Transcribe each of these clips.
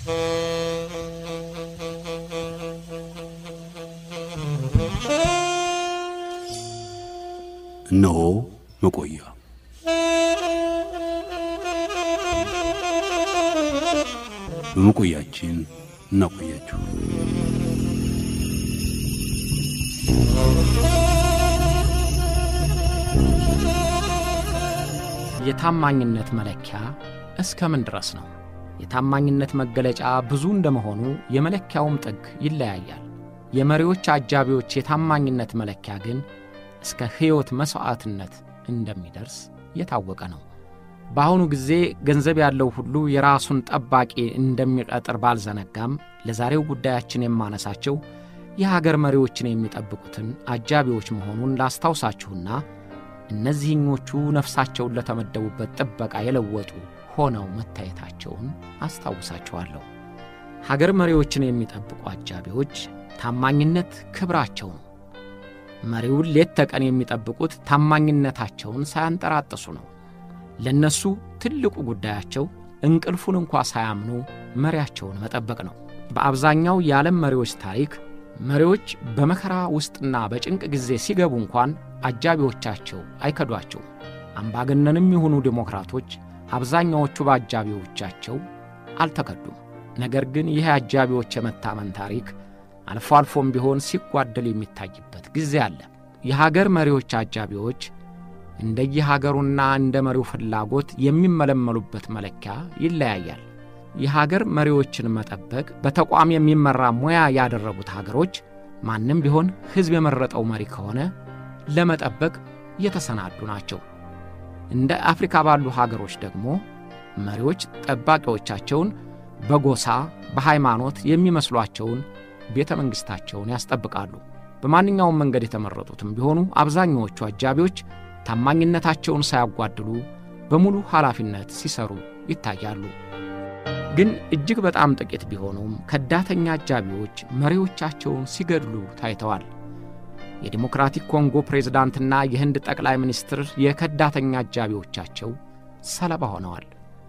እነሆ መቆያ በመቆያችን እናቆያችሁ። የታማኝነት መለኪያ እስከ ምን ድረስ ነው? የታማኝነት መገለጫ ብዙ እንደመሆኑ የመለኪያውም ጥግ ይለያያል። የመሪዎች አጃቢዎች የታማኝነት መለኪያ ግን እስከ ሕይወት መሥዋዕትነት እንደሚደርስ የታወቀ ነው። በአሁኑ ጊዜ ገንዘብ ያለው ሁሉ የራሱን ጠባቂ እንደሚቀጥር ባልዘነጋም ለዛሬው ጉዳያችን የማነሳቸው የሀገር መሪዎችን የሚጠብቁትን አጃቢዎች መሆኑን ላስታውሳችሁና እነዚህኞቹ ነፍሳቸውን ለተመደቡበት ጥበቃ የለወጡ ሆነው መታየታቸውን አስታውሳችኋለሁ። ሀገር መሪዎችን የሚጠብቁ አጃቢዎች ታማኝነት ክብራቸው ነው። መሪውን ሌት ተቀን የሚጠብቁት ታማኝነታቸውን ሳያንጠራጥሱ ነው። ለእነሱ ትልቁ ጉዳያቸው እንቅልፉን እንኳ ሳያምኑ መሪያቸውን መጠበቅ ነው። በአብዛኛው የዓለም መሪዎች ታሪክ መሪዎች በመከራ ውስጥና በጭንቅ ጊዜ ሲገቡ እንኳን አጃቢዎቻቸው አይከዷቸውም። አምባገነንም የሆኑ ዴሞክራቶች አብዛኛዎቹ በአጃቢዎቻቸው አልተከዱም። ነገር ግን ይህ አጃቢዎች የመታመን ታሪክ አልፎ አልፎም ቢሆን ሲጓደል የሚታይበት ጊዜ አለ። የሀገር መሪዎች አጃቢዎች እንደየሀገሩና እንደ መሪው ፍላጎት የሚመለመሉበት መለኪያ ይለያያል። የሀገር መሪዎችን መጠበቅ በተቋም የሚመራ ሙያ ያደረጉት ሀገሮች ማንም ቢሆን ሕዝብ የመረጠው መሪ ከሆነ ለመጠበቅ የተሰናዱ ናቸው። እንደ አፍሪካ ባሉ ሀገሮች ደግሞ መሪዎች ጠባቂዎቻቸውን በጎሳ በሃይማኖት የሚመስሏቸውን ቤተ መንግሥታቸውን ያስጠብቃሉ። በማንኛውም መንገድ የተመረጡትም ቢሆኑ አብዛኛዎቹ አጃቢዎች ታማኝነታቸውን ሳያጓድሉ በሙሉ ኃላፊነት ሲሰሩ ይታያሉ። ግን እጅግ በጣም ጥቂት ቢሆኑም ከዳተኛ አጃቢዎች መሪዎቻቸውን ሲገድሉ ታይተዋል። የዲሞክራቲክ ኮንጎ ፕሬዝዳንትና የህንድ ጠቅላይ ሚኒስትር የከዳተኛ አጃቢዎቻቸው ሰለባ ሆነዋል።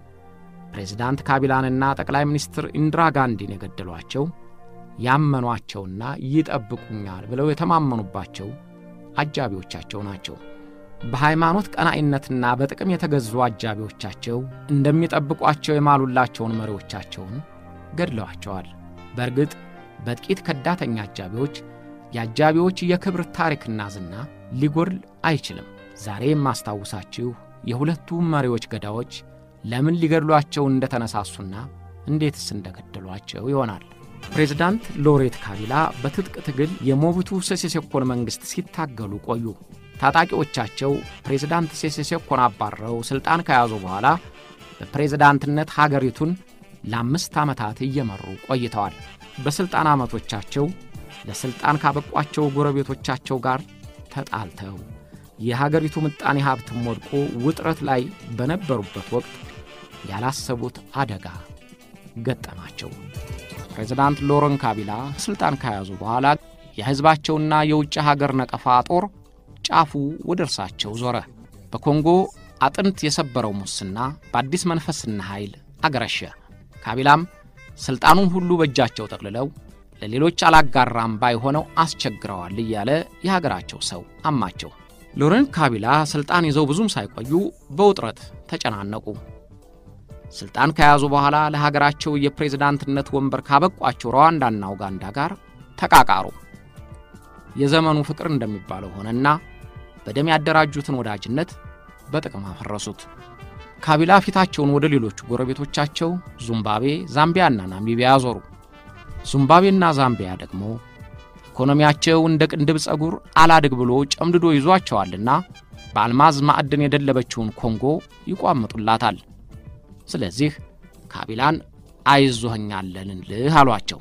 ፕሬዝዳንት ካቢላንና ጠቅላይ ሚኒስትር ኢንድራ ጋንዲን የገደሏቸው ያመኗቸውና ይጠብቁኛል ብለው የተማመኑባቸው አጃቢዎቻቸው ናቸው። በሃይማኖት ቀናኢነትና በጥቅም የተገዙ አጃቢዎቻቸው እንደሚጠብቋቸው የማሉላቸውን መሪዎቻቸውን ገድለዋቸዋል። በእርግጥ በጥቂት ከዳተኛ አጃቢዎች የአጃቢዎች የክብር ታሪክና ዝና ሊጎድል አይችልም። ዛሬ የማስታውሳችሁ የሁለቱ መሪዎች ገዳዎች ለምን ሊገድሏቸው እንደተነሳሱና እንዴትስ እንደገደሏቸው ይሆናል። ፕሬዝዳንት ሎሬት ካቢላ በትጥቅ ትግል የሞቡቱ ሴሴሴኮን መንግሥት ሲታገሉ ቆዩ። ታጣቂዎቻቸው ፕሬዝዳንት ሴሴሴኮን አባረው ሥልጣን ከያዙ በኋላ በፕሬዝዳንትነት ሀገሪቱን ለአምስት ዓመታት እየመሩ ቆይተዋል። በሥልጣን ዓመቶቻቸው ለሥልጣን ካበቋቸው ጎረቤቶቻቸው ጋር ተጣልተው የሀገሪቱ ምጣኔ ሀብትም ወድቆ ውጥረት ላይ በነበሩበት ወቅት ያላሰቡት አደጋ ገጠማቸው። ፕሬዝዳንት ሎረን ካቢላ ሥልጣን ከያዙ በኋላ የሕዝባቸውና የውጭ ሀገር ነቀፋ ጦር ጫፉ ወደ እርሳቸው ዞረ። በኮንጎ አጥንት የሰበረው ሙስና በአዲስ መንፈስና ኃይል አገረሸ። ካቢላም ሥልጣኑን ሁሉ በእጃቸው ጠቅልለው ለሌሎች አላጋራም ባይሆነው አስቸግረዋል እያለ የሀገራቸው ሰው አማቸው። ሎረን ካቢላ ሥልጣን ይዘው ብዙም ሳይቆዩ በውጥረት ተጨናነቁ። ሥልጣን ከያዙ በኋላ ለሀገራቸው የፕሬዝዳንትነት ወንበር ካበቋቸው ሩዋንዳና ኡጋንዳ ጋር ተቃቃሩ። የዘመኑ ፍቅር እንደሚባለው ሆነና በደም ያደራጁትን ወዳጅነት በጥቅም አፈረሱት። ካቢላ ፊታቸውን ወደ ሌሎቹ ጎረቤቶቻቸው ዙምባቤ፣ ዛምቢያና ናሚቢያ አዞሩ። ዙምባቤና ዛምቢያ ደግሞ ኢኮኖሚያቸው እንደ ቅንድብ ጸጉር አላድግ ብሎ ጨምድዶ ይዟቸዋልና በአልማዝ ማዕድን የደለበችውን ኮንጎ ይቋምጡላታል። ስለዚህ ካቢላን አይዞኸኛለንልህ አሏቸው።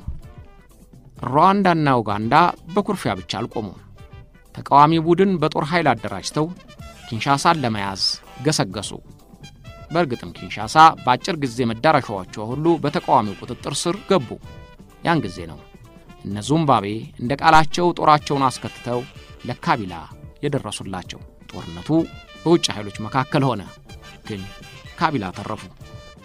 ሩዋንዳና ኡጋንዳ በኩርፊያ ብቻ አልቆሙም። ተቃዋሚ ቡድን በጦር ኃይል አደራጅተው ኪንሻሳን ለመያዝ ገሰገሱ። በእርግጥም ኪንሻሳ በአጭር ጊዜ መዳረሻዎቿ ሁሉ በተቃዋሚው ቁጥጥር ስር ገቡ። ያን ጊዜ ነው እነ ዙምባቤ እንደ ቃላቸው ጦራቸውን አስከትተው ለካቢላ የደረሱላቸው። ጦርነቱ በውጭ ኃይሎች መካከል ሆነ፣ ግን ካቢላ ተረፉ።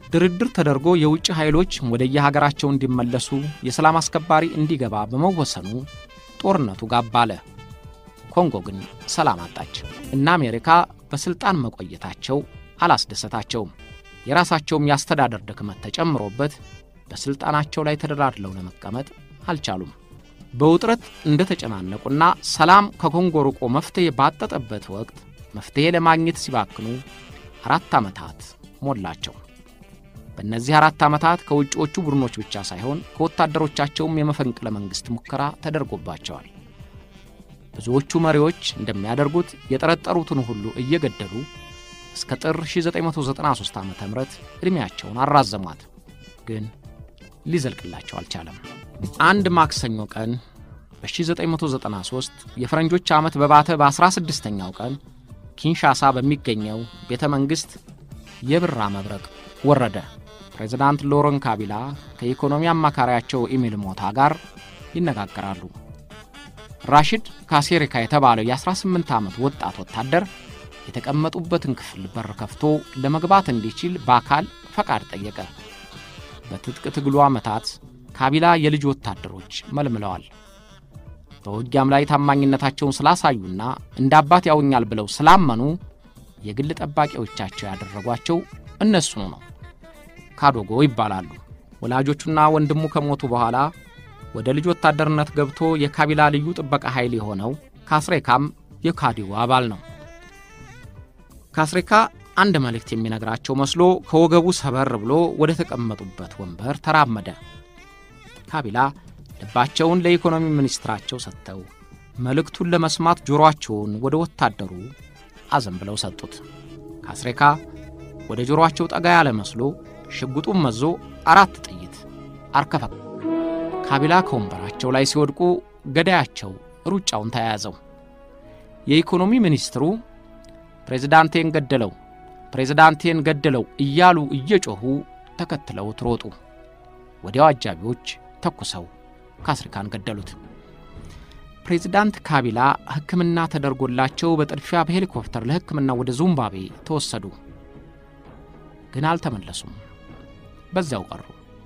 ድርድር ተደርጎ የውጭ ኃይሎች ወደየሀገራቸው እንዲመለሱ የሰላም አስከባሪ እንዲገባ በመወሰኑ ጦርነቱ ጋብ አለ። ኮንጎ ግን ሰላም አጣች እና አሜሪካ በሥልጣን መቆየታቸው አላስደሰታቸውም። የራሳቸውም የአስተዳደር ድክመት ተጨምሮበት በሥልጣናቸው ላይ ተደላድለው ለመቀመጥ አልቻሉም። በውጥረት እንደተጨናነቁና ሰላም ከኮንጎ ርቆ መፍትሔ ባጠጠበት ወቅት መፍትሔ ለማግኘት ሲባክኑ አራት ዓመታት ሞላቸው። በእነዚህ አራት ዓመታት ከውጭዎቹ ቡድኖች ብቻ ሳይሆን ከወታደሮቻቸውም የመፈንቅለ መንግሥት ሙከራ ተደርጎባቸዋል። ብዙዎቹ መሪዎች እንደሚያደርጉት የጠረጠሩትን ሁሉ እየገደሉ እስከ ጥር 1993 ዓ ም ዕድሜያቸውን አራዘሟት። ግን ሊዘልቅላቸው አልቻለም። አንድ ማክሰኞ ቀን በ1993 የፈረንጆች ዓመት በባተ በ16ኛው ቀን ኪንሻሳ በሚገኘው ቤተ መንግሥት የብራ መብረቅ ወረደ። ፕሬዝዳንት ሎረን ካቢላ ከኢኮኖሚ አማካሪያቸው ኢሚል ሞታ ጋር ይነጋገራሉ። ራሽድ ካሴሪካ የተባለው የ18 ዓመት ወጣት ወታደር የተቀመጡበትን ክፍል በር ከፍቶ ለመግባት እንዲችል በአካል ፈቃድ ጠየቀ። በትጥቅ ትግሉ ዓመታት ካቢላ የልጅ ወታደሮች መልምለዋል። በውጊያም ላይ ታማኝነታቸውን ስላሳዩና እንደ አባት ያውኛል ብለው ስላመኑ የግል ጠባቂዎቻቸው ያደረጓቸው እነሱኑ ነው። ካዶጎ ይባላሉ። ወላጆቹና ወንድሙ ከሞቱ በኋላ ወደ ልጅ ወታደርነት ገብቶ የካቢላ ልዩ ጥበቃ ኃይል የሆነው ካስሬካም የካዲው አባል ነው። ካስሬካ አንድ መልእክት የሚነግራቸው መስሎ ከወገቡ ሰበር ብሎ ወደ ተቀመጡበት ወንበር ተራመደ። ካቢላ ልባቸውን ለኢኮኖሚ ሚኒስትራቸው ሰጥተው መልእክቱን ለመስማት ጆሮአቸውን ወደ ወታደሩ አዘንብለው ሰጡት። ካስሬካ ወደ ጆሮአቸው ጠጋ ያለ መስሎ ሽጉጡን መዞ አራት ጥይት አርከፈ። ካቢላ ከወንበራቸው ላይ ሲወድቁ ገዳያቸው ሩጫውን ተያያዘው። የኢኮኖሚ ሚኒስትሩ ፕሬዝዳንቴን ገደለው፣ ፕሬዝዳንቴን ገደለው እያሉ እየጮኹ ተከትለውት ሮጡ። ወዲያው አጃቢዎች ተኩሰው ካስሪካን ገደሉት። ፕሬዝዳንት ካቢላ ሕክምና ተደርጎላቸው በጥድፊያ በሄሊኮፕተር ለሕክምና ወደ ዚምባብዌ ተወሰዱ። ግን አልተመለሱም፣ በዚያው ቀሩ።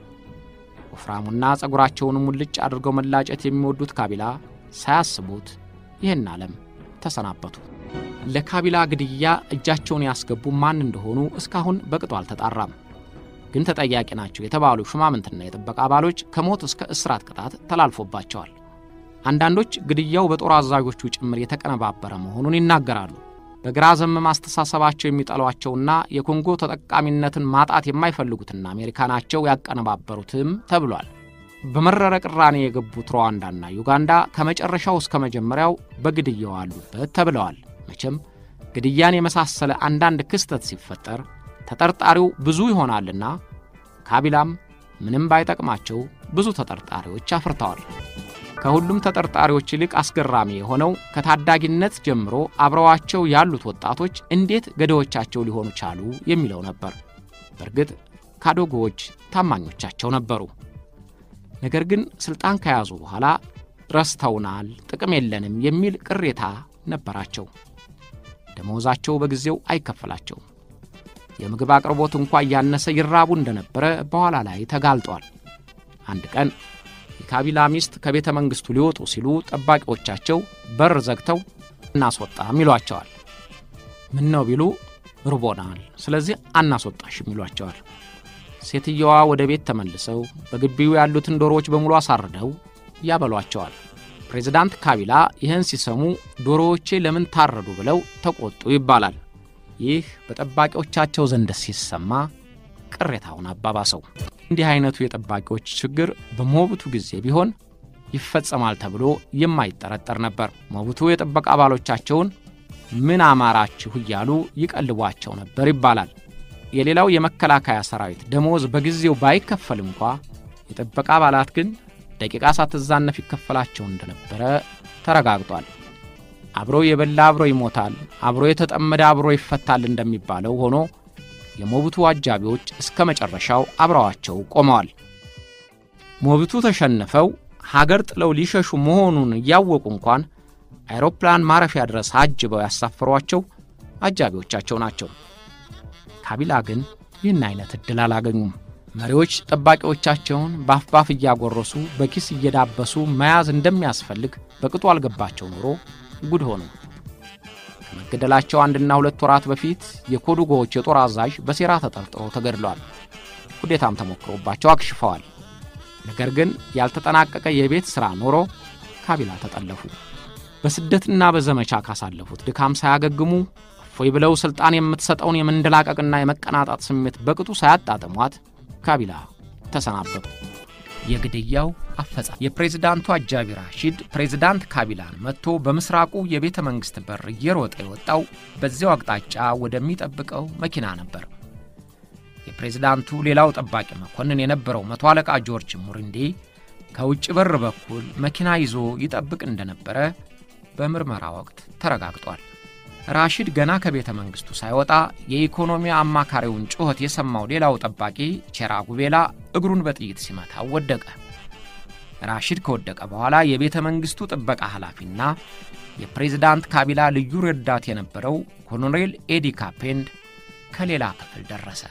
ወፍራሙና ጸጉራቸውን ሙልጭ አድርገው መላጨት የሚወዱት ካቢላ ሳያስቡት ይህን ዓለም ተሰናበቱ። ለካቢላ ግድያ እጃቸውን ያስገቡ ማን እንደሆኑ እስካሁን በቅጡ አልተጣራም። ግን ተጠያቂ ናቸው የተባሉ ሹማምንትና የጥበቃ አባሎች ከሞት እስከ እስራት ቅጣት ተላልፎባቸዋል። አንዳንዶች ግድያው በጦር አዛዦቹ ጭምር የተቀነባበረ መሆኑን ይናገራሉ። በግራ ዘመም አስተሳሰባቸው የሚጠሏቸውና የኮንጎ ተጠቃሚነትን ማጣት የማይፈልጉትና አሜሪካ ናቸው ያቀነባበሩትም ተብሏል። በመረረ ቅራኔ የገቡት ሩዋንዳና ዩጋንዳ ከመጨረሻው እስከ መጀመሪያው በግድያው አሉበት ተብለዋል። መቼም ግድያን የመሳሰለ አንዳንድ ክስተት ሲፈጠር ተጠርጣሪው ብዙ ይሆናልና ካቢላም ምንም ባይጠቅማቸው ብዙ ተጠርጣሪዎች አፍርተዋል። ከሁሉም ተጠርጣሪዎች ይልቅ አስገራሚ የሆነው ከታዳጊነት ጀምሮ አብረዋቸው ያሉት ወጣቶች እንዴት ገዳዮቻቸው ሊሆኑ ቻሉ የሚለው ነበር። በእርግጥ ካዶጎዎች ታማኞቻቸው ነበሩ። ነገር ግን ሥልጣን ከያዙ በኋላ ረስተውናል፣ ጥቅም የለንም የሚል ቅሬታ ነበራቸው። ደመወዛቸው በጊዜው አይከፈላቸውም። የምግብ አቅርቦት እንኳ እያነሰ ይራቡ እንደነበረ በኋላ ላይ ተጋልጧል። አንድ ቀን የካቢላ ሚስት ከቤተ መንግሥቱ ሊወጡ ሲሉ ጠባቂዎቻቸው በር ዘግተው እናስወጣም ይሏቸዋል። ምን ነው ቢሉ ርቦናል፣ ስለዚህ አናስወጣሽም ይሏቸዋል። ሴትየዋ ወደ ቤት ተመልሰው በግቢው ያሉትን ዶሮዎች በሙሉ አሳርደው ያበሏቸዋል። ፕሬዝዳንት ካቢላ ይህን ሲሰሙ ዶሮዎቼ ለምን ታረዱ ብለው ተቆጡ ይባላል። ይህ በጠባቂዎቻቸው ዘንድ ሲሰማ ቅሬታውን አባባሰው። እንዲህ አይነቱ የጠባቂዎች ችግር በሞቡቱ ጊዜ ቢሆን ይፈጸማል ተብሎ የማይጠረጠር ነበር። ሞቡቱ የጥበቃ አባሎቻቸውን ምን አማራችሁ እያሉ ይቀልቧቸው ነበር ይባላል። የሌላው የመከላከያ ሰራዊት ደሞዝ በጊዜው ባይከፈል እንኳ የጥበቃ አባላት ግን ደቂቃ ሳትዛነፍ ይከፈላቸው እንደነበረ ተረጋግጧል። አብሮ የበላ አብሮ ይሞታል፣ አብሮ የተጠመደ አብሮ ይፈታል እንደሚባለው ሆኖ የሞቡቱ አጃቢዎች እስከ መጨረሻው አብረዋቸው ቆመዋል። ሞቡቱ ተሸንፈው ሀገር ጥለው ሊሸሹ መሆኑን እያወቁ እንኳን አይሮፕላን ማረፊያ ድረስ አጅበው ያሳፈሯቸው አጃቢዎቻቸው ናቸው። ካቢላ ግን ይህን አይነት ዕድል አላገኙም። መሪዎች ጠባቂዎቻቸውን በአፍ ባፍ እያጎረሱ በኪስ እየዳበሱ መያዝ እንደሚያስፈልግ በቅጡ አልገባቸው ኖሮ ጉድ ሆኑ። ከመገደላቸው አንድና ሁለት ወራት በፊት የኮዱጎዎች የጦር አዛዥ በሴራ ተጠርጥሮ ተገድሏል። ኩዴታም ተሞክሮባቸው አክሽፈዋል። ነገር ግን ያልተጠናቀቀ የቤት ሥራ ኖሮ ካቢላ ተጠለፉ። በስደትና በዘመቻ ካሳለፉት ድካም ሳያገግሙ እፎይ ብለው ሥልጣን የምትሰጠውን የመንደላቀቅና የመቀናጣት ስሜት በቅጡ ሳያጣጥሟት ካቢላ ተሰናበቱ። የግድያው አፈጻጸም የፕሬዝዳንቱ አጃቢ ራሺድ ፕሬዝዳንት ካቢላን መጥቶ በምስራቁ የቤተ መንግሥት በር እየሮጠ የወጣው በዚያው አቅጣጫ ወደሚጠብቀው መኪና ነበር። የፕሬዝዳንቱ ሌላው ጠባቂ መኮንን የነበረው መቶ አለቃ ጆርጅ ሙሪንዴ ከውጭ በር በኩል መኪና ይዞ ይጠብቅ እንደነበረ በምርመራ ወቅት ተረጋግጧል። ራሺድ ገና ከቤተ መንግሥቱ ሳይወጣ የኢኮኖሚ አማካሪውን ጩኸት የሰማው ሌላው ጠባቂ ቼራ ጉቤላ እግሩን በጥይት ሲመታው ወደቀ። ራሺድ ከወደቀ በኋላ የቤተ መንግሥቱ ጥበቃ ኃላፊና የፕሬዝዳንት ካቢላ ልዩ ረዳት የነበረው ኮሎኔል ኤዲ ካፔንድ ከሌላ ክፍል ደረሰ።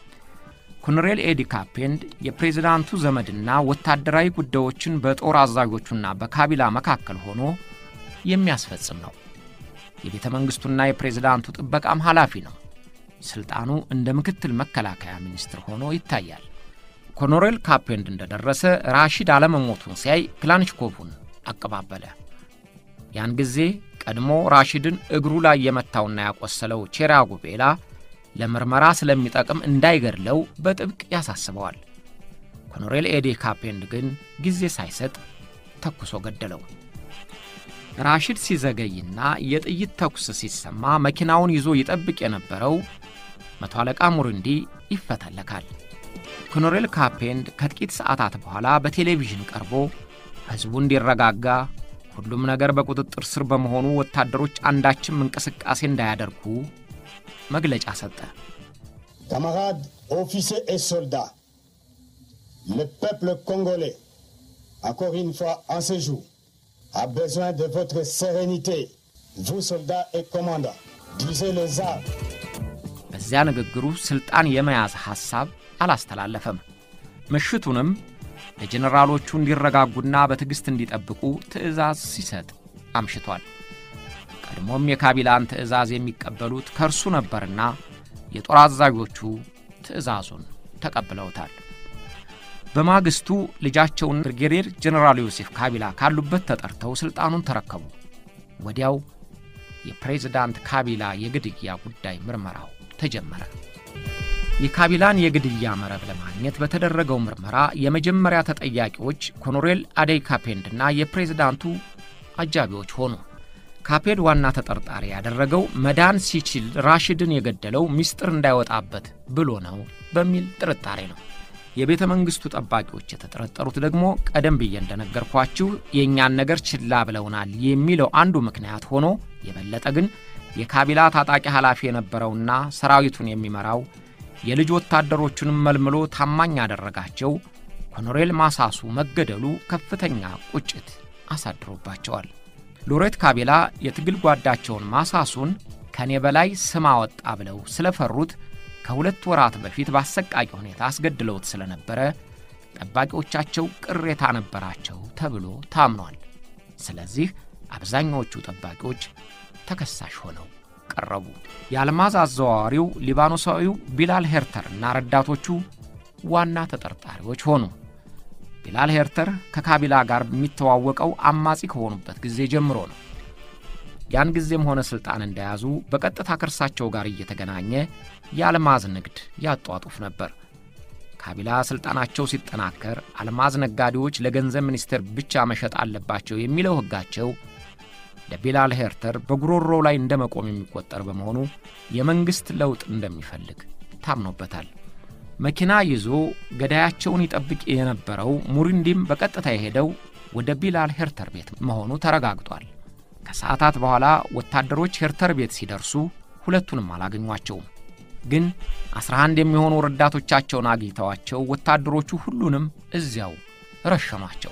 ኮሎኔል ኤዲ ካፔንድ የፕሬዝዳንቱ ዘመድና ወታደራዊ ጉዳዮችን በጦር አዛዦቹና በካቢላ መካከል ሆኖ የሚያስፈጽም ነው። የቤተ መንግሥቱና የፕሬዝዳንቱ ጥበቃም ኃላፊ ነው። ሥልጣኑ እንደ ምክትል መከላከያ ሚኒስትር ሆኖ ይታያል። ኮሎኔል ካፔንድ እንደደረሰ ራሺድ አለመሞቱን ሲያይ ክላንሽኮቭን አቀባበለ። ያን ጊዜ ቀድሞ ራሺድን እግሩ ላይ የመታውና ያቆሰለው ቼራ ጉቤላ ለምርመራ ስለሚጠቅም እንዳይገድለው በጥብቅ ያሳስበዋል። ኮሎኔል ኤዲ ካፔንድ ግን ጊዜ ሳይሰጥ ተኩሶ ገደለው። ራሺድ ሲዘገይና የጥይት ተኩስ ሲሰማ መኪናውን ይዞ ይጠብቅ የነበረው መቶ አለቃ ሙሪንዲ ይፈተለካል። ኮሎኔል ካፔንድ ከጥቂት ሰዓታት በኋላ በቴሌቪዥን ቀርቦ ሕዝቡ እንዲረጋጋ፣ ሁሉም ነገር በቁጥጥር ስር በመሆኑ ወታደሮች አንዳችም እንቅስቃሴ እንዳያደርጉ መግለጫ ሰጠ። Camarades, officiers et soldats, le peuple congolais, encore une fois en ce jour, a besoin de votre sérénité. Vous, soldats et commandants, brisez les armes. በዚያ ንግግሩ ሥልጣን የመያዝ ሐሳብ አላስተላለፈም። ምሽቱንም ለጀኔራሎቹ እንዲረጋጉና በትዕግሥት እንዲጠብቁ ትዕዛዝ ሲሰጥ አምሽቷል። ቀድሞም የካቢላን ትዕዛዝ የሚቀበሉት ከእርሱ ነበርና የጦር አዛዦቹ ትዕዛዙን ተቀብለውታል። በማግስቱ ልጃቸውን ብርጌዴር ጀኔራል ዮሴፍ ካቢላ ካሉበት ተጠርተው ሥልጣኑን ተረከቡ። ወዲያው የፕሬዝዳንት ካቢላ የግድያ ጉዳይ ምርመራው ተጀመረ። የካቢላን የግድያ መረብ ለማግኘት በተደረገው ምርመራ የመጀመሪያ ተጠያቂዎች ኮሎኔል አደይ ካፔንድና የፕሬዝዳንቱ አጃቢዎች ሆኑ። ካፔድ ዋና ተጠርጣሪ ያደረገው መዳን ሲችል ራሽድን የገደለው ምስጢር እንዳይወጣበት ብሎ ነው በሚል ጥርጣሬ ነው። የቤተ መንግሥቱ ጠባቂዎች የተጠረጠሩት ደግሞ ቀደም ብዬ እንደነገርኳችሁ የእኛን ነገር ችላ ብለውናል የሚለው አንዱ ምክንያት ሆኖ የበለጠ ግን የካቢላ ታጣቂ ኃላፊ የነበረውና ሰራዊቱን የሚመራው የልጅ ወታደሮቹንም መልምሎ ታማኝ ያደረጋቸው ኮሎኔል ማሳሱ መገደሉ ከፍተኛ ቁጭት አሳድሮባቸዋል። ሎሬት ካቢላ የትግል ጓዳቸውን ማሳሱን ከኔ በላይ ስም አወጣ ብለው ስለፈሩት ከሁለት ወራት በፊት በአሰቃቂ ሁኔታ አስገድለውት ስለነበረ ጠባቂዎቻቸው ቅሬታ ነበራቸው ተብሎ ታምኗል። ስለዚህ አብዛኛዎቹ ጠባቂዎች ተከሳሽ ሆነው ቀረቡ። የአልማዝ አዘዋዋሪው ሊባኖሳዊው ቢላል ሄርተር እና ረዳቶቹ ዋና ተጠርጣሪዎች ሆኑ። ቢላል ሄርተር ከካቢላ ጋር የሚተዋወቀው አማጺ ከሆኑበት ጊዜ ጀምሮ ነው። ያን ጊዜም ሆነ ሥልጣን እንደያዙ በቀጥታ ከእርሳቸው ጋር እየተገናኘ የአልማዝ ንግድ ያጧጡፍ ነበር። ካቢላ ሥልጣናቸው ሲጠናከር አልማዝ ነጋዴዎች ለገንዘብ ሚኒስቴር ብቻ መሸጥ አለባቸው የሚለው ሕጋቸው ለቢላል ሄርተር በጉሮሮው ላይ እንደ መቆም የሚቆጠር በመሆኑ የመንግሥት ለውጥ እንደሚፈልግ ታምኖበታል። መኪና ይዞ ገዳያቸውን ይጠብቅ የነበረው ሙሪንዲም በቀጥታ የሄደው ወደ ቢላል ሄርተር ቤት መሆኑ ተረጋግጧል። ከሰዓታት በኋላ ወታደሮች ሄርተር ቤት ሲደርሱ ሁለቱንም አላገኟቸውም። ግን አስራ አንድ የሚሆኑ ረዳቶቻቸውን አግኝተዋቸው ወታደሮቹ ሁሉንም እዚያው ረሸኗቸው።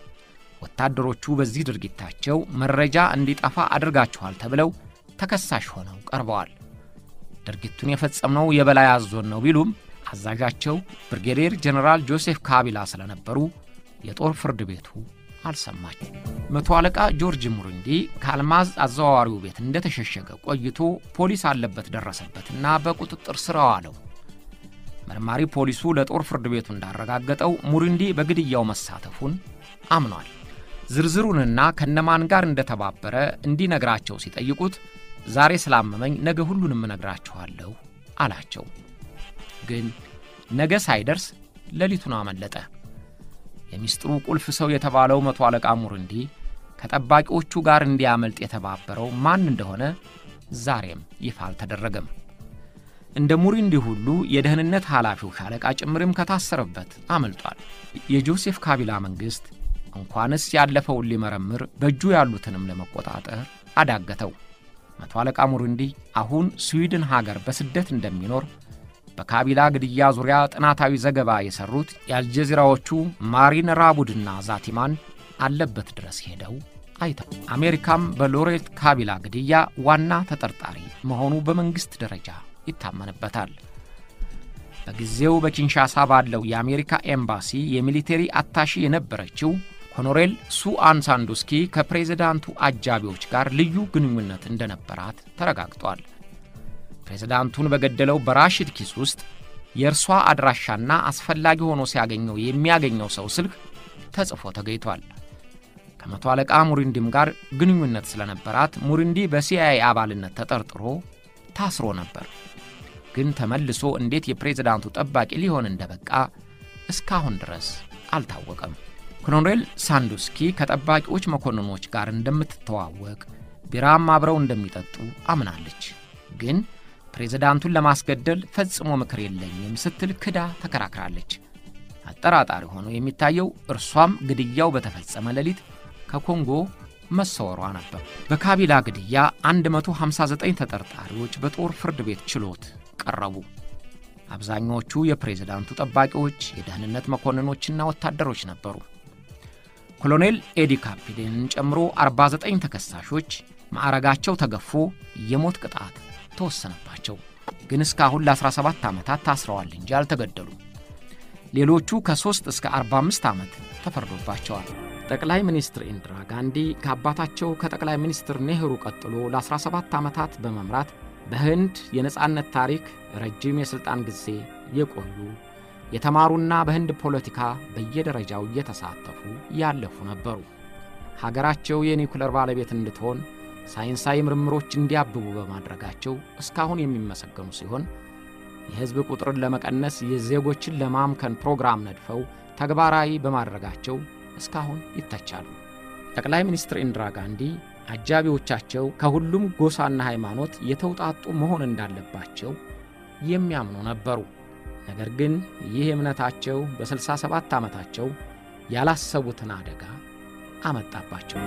ወታደሮቹ በዚህ ድርጊታቸው መረጃ እንዲጠፋ አድርጋችኋል ተብለው ተከሳሽ ሆነው ቀርበዋል። ድርጊቱን የፈጸምነው የበላይ አዞን ነው ቢሉም አዛዣቸው ብርጌዴር ጀኔራል ጆሴፍ ካቢላ ስለነበሩ የጦር ፍርድ ቤቱ አልሰማቸው። መቶ አለቃ ጆርጅ ሙሩንዲ ከአልማዝ አዘዋዋሪው ቤት እንደተሸሸገ ቆይቶ ፖሊስ አለበት ደረሰበትና በቁጥጥር ስር አዋለው። መርማሪ ፖሊሱ ለጦር ፍርድ ቤቱ እንዳረጋገጠው ሙሩንዲ በግድያው መሳተፉን አምኗል። ዝርዝሩንና ከነማን ጋር እንደተባበረ እንዲነግራቸው ሲጠይቁት ዛሬ ስላመመኝ ነገ ሁሉንም እነግራችኋለሁ አላቸው። ግን ነገ ሳይደርስ ሌሊቱን አመለጠ። የሚስጥሩ ቁልፍ ሰው የተባለው መቶ አለቃ ሙሩንዲ ከጠባቂዎቹ ጋር እንዲያመልጥ የተባበረው ማን እንደሆነ ዛሬም ይፋ አልተደረገም። እንደ ሙሩንዲ ሁሉ የደህንነት ኃላፊው ሻለቃ ጭምርም ከታሰረበት አመልጧል። የጆሴፍ ካቢላ መንግሥት እንኳንስ ያለፈውን ሊመረምር በእጁ ያሉትንም ለመቆጣጠር አዳገተው። መቶ አለቃ ሙሩንዲ አሁን ስዊድን ሀገር በስደት እንደሚኖር በካቢላ ግድያ ዙሪያ ጥናታዊ ዘገባ የሰሩት የአልጀዚራዎቹ ማሪን ራቡድና ዛቲማን አለበት ድረስ ሄደው አይተው አሜሪካም በሎሬት ካቢላ ግድያ ዋና ተጠርጣሪ መሆኑ በመንግሥት ደረጃ ይታመንበታል። በጊዜው በኪንሻሳ ባለው የአሜሪካ ኤምባሲ የሚሊቴሪ አታሺ የነበረችው ኮሎኔል ሱአን ሳንዱስኪ ከፕሬዝዳንቱ አጃቢዎች ጋር ልዩ ግንኙነት እንደነበራት ተረጋግጧል። ፕሬዝዳንቱን በገደለው በራሽድ ኪስ ውስጥ የእርሷ አድራሻና አስፈላጊ ሆኖ ሲያገኘው የሚያገኘው ሰው ስልክ ተጽፎ ተገኝቷል። ከመቶ አለቃ ሙሪንዲም ጋር ግንኙነት ስለነበራት ሙሪንዲ በሲአይኤ አባልነት ተጠርጥሮ ታስሮ ነበር። ግን ተመልሶ እንዴት የፕሬዝዳንቱ ጠባቂ ሊሆን እንደበቃ እስካሁን ድረስ አልታወቀም። ኮሎኔል ሳንዱስኪ ከጠባቂዎች መኮንኖች ጋር እንደምትተዋወቅ ቢራም አብረው እንደሚጠጡ አምናለች። ግን ፕሬዝዳንቱን ለማስገደል ፈጽሞ ምክር የለኝም ስትል ክዳ ተከራክራለች። አጠራጣሪ ሆኖ የሚታየው እርሷም ግድያው በተፈጸመ ሌሊት ከኮንጎ መሰወሯ ነበር። በካቢላ ግድያ 159 ተጠርጣሪዎች በጦር ፍርድ ቤት ችሎት ቀረቡ። አብዛኛዎቹ የፕሬዝዳንቱ ጠባቂዎች፣ የደህንነት መኮንኖችና ወታደሮች ነበሩ። ኮሎኔል ኤዲ ካፒዴንን ጨምሮ 49 ተከሳሾች ማዕረጋቸው ተገፎ የሞት ቅጣት ተወሰነባቸው። ግን እስካሁን ለ17 ዓመታት ታስረዋል እንጂ አልተገደሉም። ሌሎቹ ከ3 እስከ 45 ዓመት ተፈርዶባቸዋል። ጠቅላይ ሚኒስትር ኢንዲራ ጋንዲ ከአባታቸው ከጠቅላይ ሚኒስትር ኔህሩ ቀጥሎ ለ17 ዓመታት በመምራት በህንድ የነጻነት ታሪክ ረጅም የሥልጣን ጊዜ የቆዩ የተማሩና በህንድ ፖለቲካ በየደረጃው እየተሳተፉ ያለፉ ነበሩ። ሀገራቸው የኒውክለር ባለቤት እንድትሆን ሳይንሳዊ ምርምሮች እንዲያብቡ በማድረጋቸው እስካሁን የሚመሰገኑ ሲሆን የሕዝብ ቁጥርን ለመቀነስ የዜጎችን ለማምከን ፕሮግራም ነድፈው ተግባራዊ በማድረጋቸው እስካሁን ይተቻሉ። ጠቅላይ ሚኒስትር ኢንዲራ ጋንዲ አጃቢዎቻቸው ከሁሉም ጎሳና ሃይማኖት የተውጣጡ መሆን እንዳለባቸው የሚያምኑ ነበሩ። ነገር ግን ይህ እምነታቸው በ67 ዓመታቸው ያላሰቡትን አደጋ አመጣባቸው።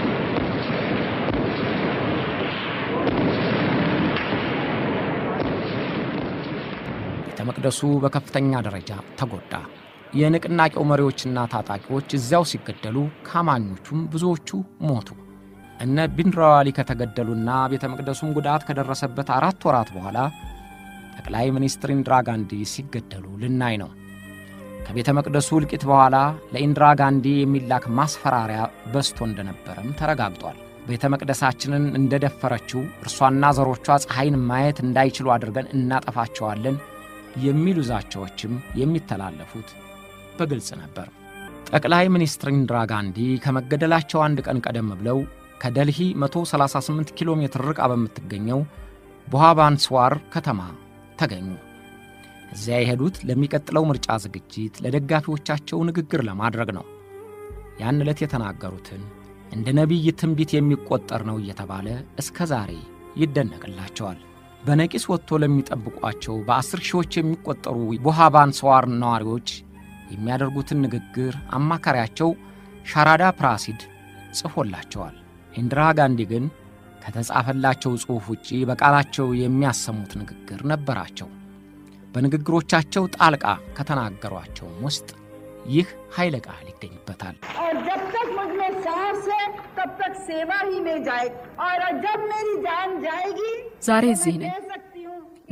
ቤተ መቅደሱ በከፍተኛ ደረጃ ተጎዳ። የንቅናቄው መሪዎችና ታጣቂዎች እዚያው ሲገደሉ ከአማኞቹም ብዙዎቹ ሞቱ። እነ ቢንድራዋሊ ከተገደሉና ቤተ መቅደሱም ጉዳት ከደረሰበት አራት ወራት በኋላ ጠቅላይ ሚኒስትር ኢንዲራ ጋንዲ ሲገደሉ ልናይ ነው። ከቤተ መቅደሱ እልቂት በኋላ ለኢንዲራ ጋንዲ የሚላክ ማስፈራሪያ በዝቶ እንደነበረም ተረጋግጧል። ቤተ መቅደሳችንን እንደደፈረችው እርሷና ዘሮቿ ፀሐይን ማየት እንዳይችሉ አድርገን እናጠፋቸዋለን የሚሉ ዛቻዎችም የሚተላለፉት በግልጽ ነበር። ጠቅላይ ሚኒስትር ኢንዲራ ጋንዲ ከመገደላቸው አንድ ቀን ቀደም ብለው ከደልሂ 138 ኪሎ ሜትር ርቃ በምትገኘው ቡሃባንስዋር ከተማ ተገኙ። እዚያ የሄዱት ለሚቀጥለው ምርጫ ዝግጅት ለደጋፊዎቻቸው ንግግር ለማድረግ ነው። ያን ዕለት የተናገሩትን እንደ ነቢይ ትንቢት የሚቆጠር ነው እየተባለ እስከ ዛሬ ይደነቅላቸዋል። በነቂስ ወጥቶ ለሚጠብቋቸው በአስር ሺዎች የሚቆጠሩ ቡሃባንስዋር ነዋሪዎች የሚያደርጉትን ንግግር አማካሪያቸው ሻራዳ ፕራሲድ ጽፎላቸዋል። ኢንዲራ ጋንዲ ግን ከተጻፈላቸው ጽሑፍ ውጪ በቃላቸው የሚያሰሙት ንግግር ነበራቸው። በንግግሮቻቸው ጣልቃ ከተናገሯቸውም ውስጥ ይህ ኃይለ ቃል ይገኝበታል። और जब तक मुझमें सांस है तब तक सेवा ही में जाए और जब मेरी जान जाएगी ዛሬ तो እዚህ मैं ነኝ። कह सकती हूँ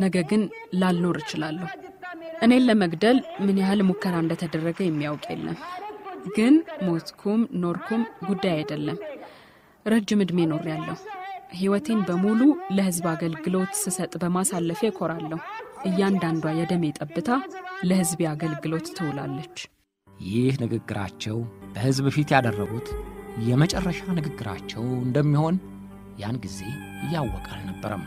ነገ ግን ላልኖር እችላለሁ። እኔን ለመግደል ምን ያህል ሙከራ እንደተደረገ የሚያውቅ የለም። ግን ሞትኩም ኖርኩም ጉዳይ አይደለም። ረጅም ዕድሜ ኖሬያለሁ። ሕይወቴን በሙሉ ለሕዝብ አገልግሎት ስሰጥ በማሳለፌ እኮራለሁ። እያንዳንዷ የደሜ ጠብታ ለሕዝቤ አገልግሎት ትውላለች። ይህ ንግግራቸው በሕዝብ ፊት ያደረጉት የመጨረሻ ንግግራቸው እንደሚሆን ያን ጊዜ እያወቀ አልነበረም።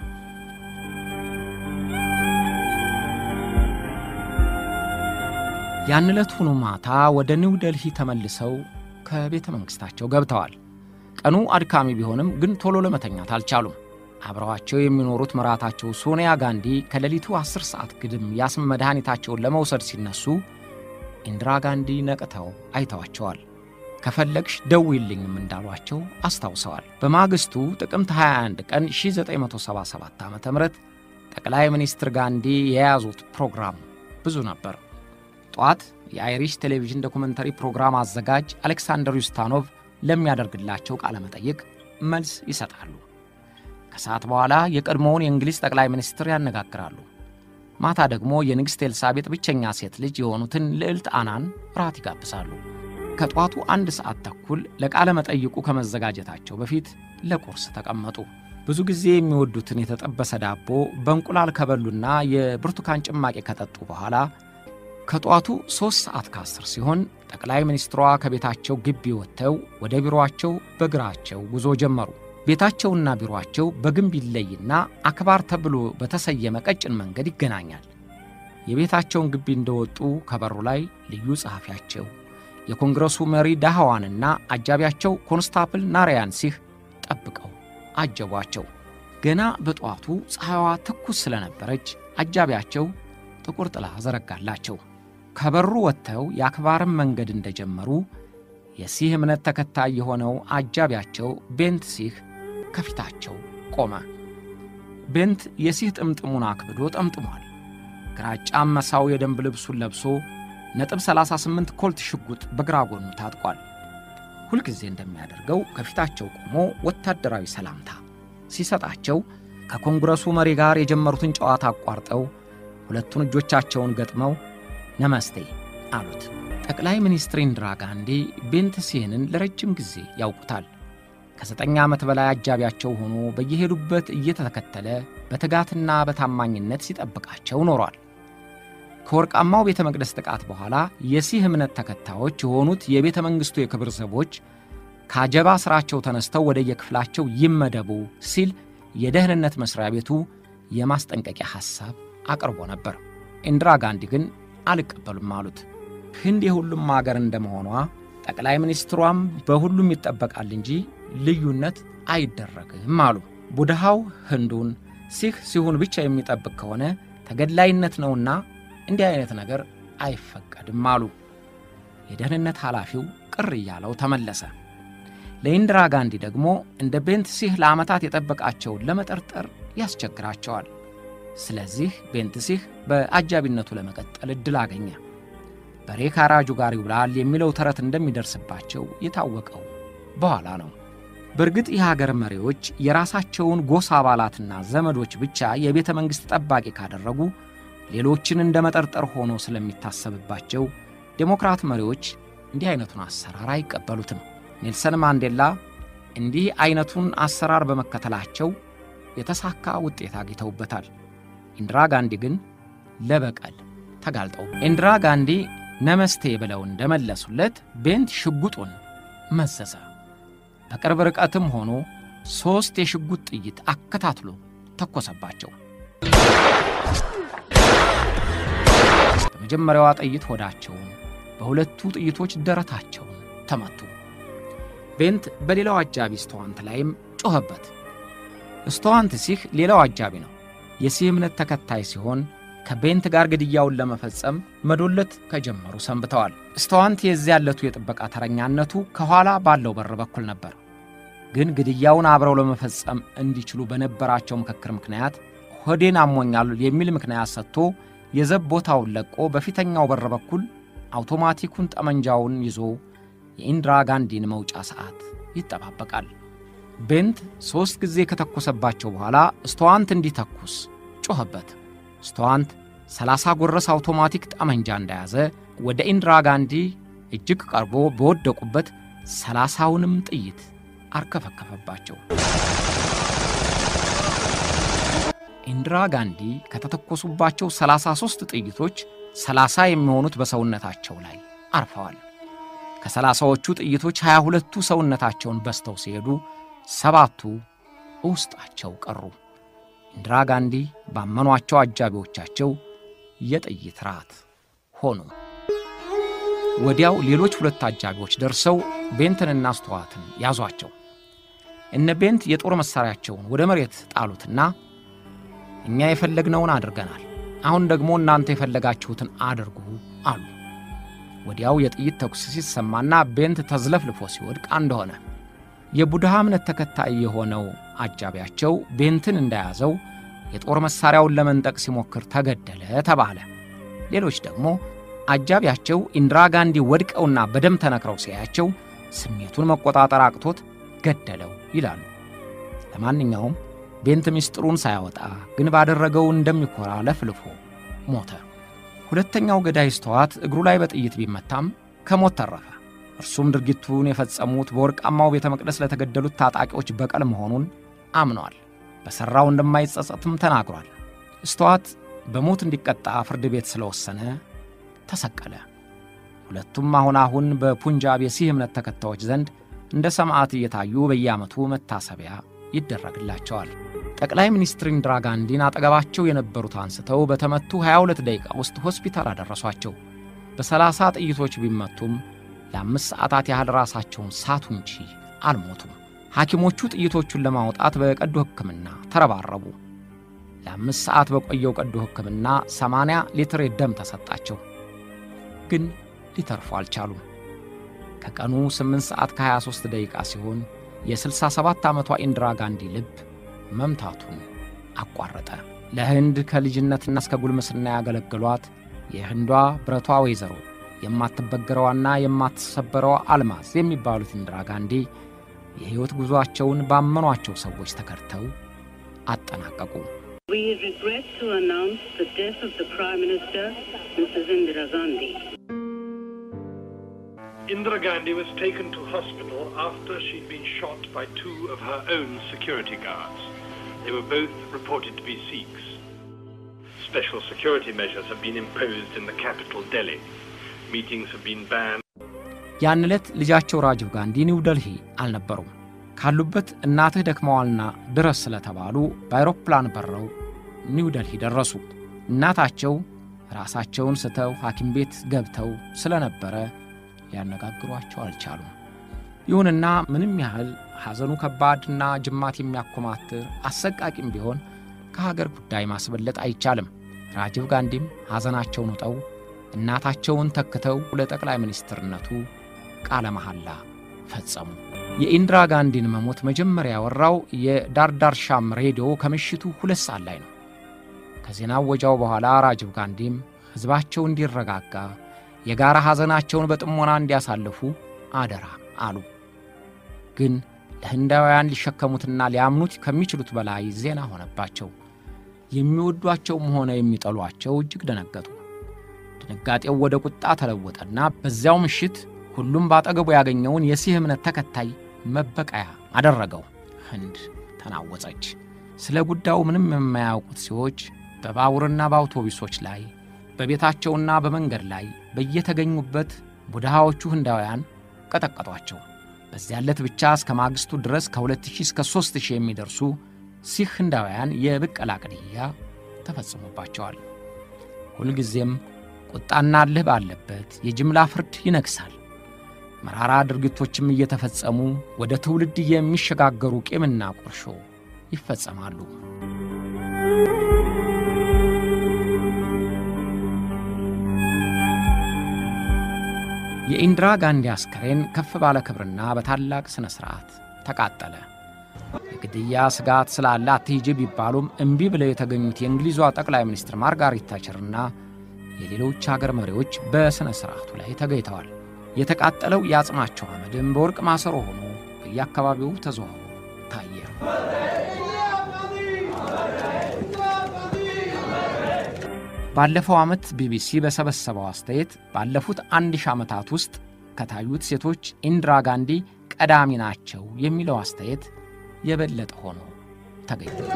ያን ዕለት ሆኖ ማታ ወደ ኒው ደልሂ ተመልሰው ከቤተ መንግሥታቸው ገብተዋል። ቀኑ አድካሚ ቢሆንም ግን ቶሎ ለመተኛት አልቻሉም። አብረዋቸው የሚኖሩት ምራታቸው ሶኒያ ጋንዲ ከሌሊቱ ዐሥር ሰዓት ግድም የአስም መድኃኒታቸውን ለመውሰድ ሲነሱ ኢንዲራ ጋንዲ ነቅተው አይተዋቸዋል። ከፈለግሽ ደውይልኝም እንዳሏቸው አስታውሰዋል። በማግስቱ ጥቅምት 21 ቀን 1977 ዓ ም ጠቅላይ ሚኒስትር ጋንዲ የያዙት ፕሮግራም ብዙ ነበር። ጠዋት የአይሪሽ ቴሌቪዥን ዶኩመንተሪ ፕሮግራም አዘጋጅ አሌክሳንደር ዩስታኖቭ ለሚያደርግላቸው ቃለ መጠይቅ መልስ ይሰጣሉ። ከሰዓት በኋላ የቀድሞውን የእንግሊዝ ጠቅላይ ሚኒስትር ያነጋግራሉ። ማታ ደግሞ የንግሥት ኤልሳቤጥ ብቸኛ ሴት ልጅ የሆኑትን ልዕልት አናን ራት ይጋብዛሉ። ከጠዋቱ አንድ ሰዓት ተኩል ለቃለ መጠይቁ ከመዘጋጀታቸው በፊት ለቁርስ ተቀመጡ። ብዙ ጊዜ የሚወዱትን የተጠበሰ ዳቦ በእንቁላል ከበሉና የብርቱካን ጭማቂ ከጠጡ በኋላ ከጠዋቱ ሦስት ሰዓት ከአስር ሲሆን ጠቅላይ ሚኒስትሯ ከቤታቸው ግቢ ወጥተው ወደ ቢሮአቸው በእግራቸው ጉዞ ጀመሩ። ቤታቸውና ቢሮአቸው በግንብ ይለይና አክባር ተብሎ በተሰየመ ቀጭን መንገድ ይገናኛል። የቤታቸውን ግቢ እንደወጡ ከበሩ ላይ ልዩ ጸሐፊያቸው የኮንግረሱ መሪ ዳህዋንና አጃቢያቸው ኮንስታፕል ናራያን ሲህ ጠብቀው አጀቧቸው። ገና በጠዋቱ ፀሐይዋ ትኩስ ስለነበረች አጃቢያቸው ጥቁር ጥላ ዘረጋላቸው። ከበሩ ወጥተው የአክባርን መንገድ እንደጀመሩ የሲህ እምነት ተከታይ የሆነው አጃቢያቸው ቤንት ሲህ ከፊታቸው ቆመ። ቤንት የሲህ ጥምጥሙን አክብዶ ጠምጥሟል። ግራጫም መሳው የደንብ ልብሱን ለብሶ ነጥብ 38 ኮልት ሽጉጥ በግራ ጎኑ ታጥቋል። ሁልጊዜ እንደሚያደርገው ከፊታቸው ቆሞ ወታደራዊ ሰላምታ ሲሰጣቸው ከኮንግረሱ መሪ ጋር የጀመሩትን ጨዋታ አቋርጠው ሁለቱን እጆቻቸውን ገጥመው ነመስቴ አሉት። ጠቅላይ ሚኒስትር ኢንዲራ ጋንዲ ቤንት ሲህንን ለረጅም ጊዜ ያውቁታል። ከዘጠኝ ዓመት በላይ አጃቢያቸው ሆኖ በየሄዱበት እየተተከተለ በትጋትና በታማኝነት ሲጠብቃቸው ኖሯል። ከወርቃማው ቤተ መቅደስ ጥቃት በኋላ የሲህ እምነት ተከታዮች የሆኑት የቤተ መንግሥቱ የክብር ዘቦች ከአጀባ ሥራቸው ተነስተው ወደ የክፍላቸው ይመደቡ ሲል የደህንነት መሥሪያ ቤቱ የማስጠንቀቂያ ሐሳብ አቅርቦ ነበር። ኢንዲራ ጋንዲ ግን አልቀበሉም አሉት። ህንድ የሁሉም አገር እንደመሆኗ ጠቅላይ ሚኒስትሯም በሁሉም ይጠበቃል እንጂ ልዩነት አይደረግም አሉ። ቡድሃው ህንዱን፣ ሲህ ሲሁን ብቻ የሚጠብቅ ከሆነ ተገድላይነት ነውና እንዲህ አይነት ነገር አይፈቀድም አሉ። የደህንነት ኃላፊው ቅር እያለው ተመለሰ። ለኢንዲራ ጋንዲ ደግሞ እንደ ቤንት ሲህ ለዓመታት የጠበቃቸውን ለመጠርጠር ያስቸግራቸዋል። ስለዚህ ቤንት ሲህ በአጃቢነቱ ለመቀጠል ዕድል አገኘ። በሬ ካራጁ ጋር ይውላል የሚለው ተረት እንደሚደርስባቸው የታወቀው በኋላ ነው። በእርግጥ የሀገር መሪዎች የራሳቸውን ጎሳ አባላትና ዘመዶች ብቻ የቤተ መንግሥት ጠባቂ ካደረጉ ሌሎችን እንደ መጠርጠር ሆኖ ስለሚታሰብባቸው ዴሞክራት መሪዎች እንዲህ አይነቱን አሰራር አይቀበሉትም። ኔልሰን ማንዴላ እንዲህ አይነቱን አሰራር በመከተላቸው የተሳካ ውጤት አግኝተውበታል። ኢንዲራ ጋንዲ ግን ለበቀል ተጋልጠው ኢንዲራ ጋንዲ ነመስቴ ብለው እንደመለሱለት ቤንት ሽጉጡን መዘዘ። በቅርብ ርቀትም ሆኖ ሦስት የሽጉጥ ጥይት አከታትሎ ተኮሰባቸው። በመጀመሪያዋ ጥይት ሆዳቸውን፣ በሁለቱ ጥይቶች ደረታቸውን ተመቱ። ቤንት በሌላው አጃቢ ስተዋንት ላይም ጮኸበት። ስተዋንት ሲህ ሌላው አጃቢ ነው። የሲህ እምነት ተከታይ ሲሆን ከቤንት ጋር ግድያውን ለመፈጸም መዶለት ከጀመሩ ሰንብተዋል። ስተዋንት የዚያ ያለቱ የጥበቃ ተረኛነቱ ከኋላ ባለው በር በኩል ነበር። ግን ግድያውን አብረው ለመፈጸም እንዲችሉ በነበራቸው ምክክር ምክንያት ሆዴን አሞኛል የሚል ምክንያት ሰጥቶ የዘብ ቦታውን ለቆ በፊተኛው በር በኩል አውቶማቲኩን ጠመንጃውን ይዞ የኢንዲራ ጋንዲን መውጫ ሰዓት ይጠባበቃል። ቤንት ሦስት ጊዜ ከተኮሰባቸው በኋላ ስተዋንት እንዲተኩስ ጮኸበት። ስቱዋንት 30 ጎረስ አውቶማቲክ ጠመንጃ እንደያዘ ወደ ኢንድራ ጋንዲ እጅግ ቀርቦ በወደቁበት ሰላሳውንም ጥይት አርከፈከፈባቸው። ኢንድራ ጋንዲ ከተተኮሱባቸው 33 ጥይቶች 30 የሚሆኑት በሰውነታቸው ላይ አርፈዋል። ከሰላሳዎቹ ጥይቶች 22ቱ ሰውነታቸውን በስተው ሲሄዱ ሰባቱ ውስጣቸው ቀሩ። ኢንድራ ጋንዲ ባመኗቸው አጃቢዎቻቸው የጥይት ራት ሆኑ። ወዲያው ሌሎች ሁለት አጃቢዎች ደርሰው ቤንትንና ስቱዋትን ያዟቸው። እነ ቤንት የጦር መሣሪያቸውን ወደ መሬት ጣሉትና እኛ የፈለግነውን አድርገናል፣ አሁን ደግሞ እናንተ የፈለጋችሁትን አድርጉ አሉ። ወዲያው የጥይት ተኩስ ሲሰማና ቤንት ተዝለፍልፎ ሲወድቅ እንደሆነ የቡድሃ እምነት ተከታይ የሆነው አጃቢያቸው ቤንትን እንደያዘው የጦር መሣሪያውን ለመንጠቅ ሲሞክር ተገደለ ተባለ። ሌሎች ደግሞ አጃቢያቸው ኢንድራ ጋንዲ ወድቀውና በደም ተነክረው ሲያያቸው ስሜቱን መቆጣጠር አቅቶት ገደለው ይላሉ። ለማንኛውም ቤንት ምስጢሩን ሳያወጣ ግን ባደረገው እንደሚኮራ ለፍልፎ ሞተ። ሁለተኛው ገዳይ ስቱዋት እግሩ ላይ በጥይት ቢመታም ከሞት ተረፈ። እርሱም ድርጊቱን የፈጸሙት በወርቃማው ቤተ መቅደስ ለተገደሉት ታጣቂዎች በቀል መሆኑን አምኗል። በሠራው እንደማይጸጸትም ተናግሯል። ስቱዋት በሞት እንዲቀጣ ፍርድ ቤት ስለወሰነ ተሰቀለ። ሁለቱም አሁን አሁን በፑንጃብ የሲህ እምነት ተከታዮች ዘንድ እንደ ሰማዕት እየታዩ በየዓመቱ መታሰቢያ ይደረግላቸዋል። ጠቅላይ ሚኒስትር ኢንድራ ጋንዲን አጠገባቸው የነበሩት አንስተው በተመቱ 22 ደቂቃ ውስጥ ሆስፒታል አደረሷቸው። በሰላሳ ጥይቶች ቢመቱም ለአምስት ሰዓታት ያህል ራሳቸውን ሳቱ እንጂ አልሞቱም። ሐኪሞቹ ጥይቶቹን ለማውጣት በቀዶ ሕክምና ተረባረቡ። ለአምስት ሰዓት በቆየው ቀዶ ሕክምና 80 ሊትር ደም ተሰጣቸው፣ ግን ሊተርፉ አልቻሉም። ከቀኑ 8 ሰዓት ከ23 ደቂቃ ሲሆን የ67 ዓመቷ ኢንድራ ጋንዲ ልብ መምታቱን አቋረጠ። ለህንድ ከልጅነትና እስከ ጉልምስና ያገለገሏት የህንዷ ብረቷ ወይዘሮ የማትበገረዋና የማትሰበረዋ አልማዝ የሚባሉት ኢንድራ ጋንዲ የሕይወት ጉዞአቸውን ባመኗቸው ሰዎች ተከድተው አጠናቀቁ። We regret to announce the death of the Prime Minister, Mrs. Indira Gandhi. Indira Gandhi was taken to hospital after she'd been shot by two of her own security guards. They were both reported to be Sikhs. Special security measures have been imposed in the capital, Delhi. Meetings have been banned. ያን ዕለት ልጃቸው ራጂቭ ጋንዲ ኒው ደልሂ አልነበሩም። ካሉበት እናትህ ደክመዋልና ድረስ ስለተባሉ በአይሮፕላን በረው ኒው ደልሂ ደረሱ። እናታቸው ራሳቸውን ስተው ሐኪም ቤት ገብተው ስለነበረ ሊያነጋግሯቸው አልቻሉም። ይሁንና ምንም ያህል ሐዘኑ ከባድና ጅማት የሚያኮማትር አሰቃቂም ቢሆን ከሀገር ጉዳይ ማስበለጥ አይቻልም። ራጂቭ ጋንዲም ሐዘናቸውን ውጠው እናታቸውን ተክተው ለጠቅላይ ሚኒስትርነቱ ቃለ መሐላ ፈጸሙ። የኢንድራ ጋንዲን መሞት መጀመሪያ ያወራው የዳርዳር ሻም ሬዲዮ ከምሽቱ ሁለት ሰዓት ላይ ነው። ከዜና ወጃው በኋላ ራጂቭ ጋንዲም ሕዝባቸው እንዲረጋጋ የጋራ ሐዘናቸውን በጥሞና እንዲያሳልፉ አደራ አሉ። ግን ለህንዳውያን ሊሸከሙትና ሊያምኑት ከሚችሉት በላይ ዜና ሆነባቸው። የሚወዷቸውም ሆነ የሚጠሏቸው እጅግ ደነገጡ። ድንጋጤው ወደ ቁጣ ተለወጠና በዚያው ምሽት ሁሉም ባጠገቡ ያገኘውን የሲህ እምነት ተከታይ መበቀያ አደረገው። ህንድ ተናወጸች። ስለ ጉዳዩ ምንም የማያውቁት ሰዎች በባቡርና በአውቶቡሶች ላይ በቤታቸውና በመንገድ ላይ በየተገኙበት ቡድሃዎቹ ህንዳውያን ቀጠቀጧቸው። በዚያ ዕለት ብቻ እስከ ማግስቱ ድረስ ከ2000 እስከ 3000 የሚደርሱ ሲህ ህንዳውያን የብቀላ ግድያ ተፈጽሞባቸዋል። ሁልጊዜም ቁጣና እልህ ባለበት የጅምላ ፍርድ ይነግሣል። መራራ ድርጊቶችም እየተፈጸሙ ወደ ትውልድ የሚሸጋገሩ ቂምና ቁርሾ ይፈጸማሉ። የኢንድራ ጋንዲ አስከሬን ከፍ ባለ ክብርና በታላቅ ሥነ ሥርዓት ተቃጠለ። የግድያ ስጋት ስላለ አትሂጂ ቢባሉም እምቢ ብለው የተገኙት የእንግሊዟ ጠቅላይ ሚኒስትር ማርጋሪት ታችርና የሌሎች አገር መሪዎች በሥነ ሥርዓቱ ላይ ተገኝተዋል። የተቃጠለው የአጽማቸው አመድም በወርቅ ማሰሮ ሆኖ በየአካባቢው ተዘዋውሮ ታየ። ባለፈው ዓመት ቢቢሲ በሰበሰበው አስተያየት ባለፉት አንድ ሺህ ዓመታት ውስጥ ከታዩት ሴቶች ኢንድራ ጋንዲ ቀዳሚ ናቸው የሚለው አስተያየት የበለጠ ሆኖ ተገኝቷል።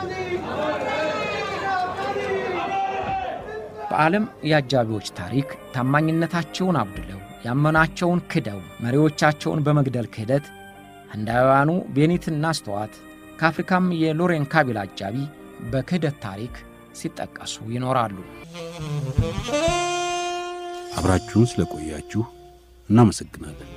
በዓለም የአጃቢዎች ታሪክ ታማኝነታቸውን አጉድለው ያመናቸውን ክደው መሪዎቻቸውን በመግደል ክህደት ህንዳውያኑ ቤኒትና ስተዋት ከአፍሪካም የሎሬን ካቢላ አጃቢ በክህደት ታሪክ ሲጠቀሱ ይኖራሉ። አብራችሁን ስለቆያችሁ እናመሰግናለን።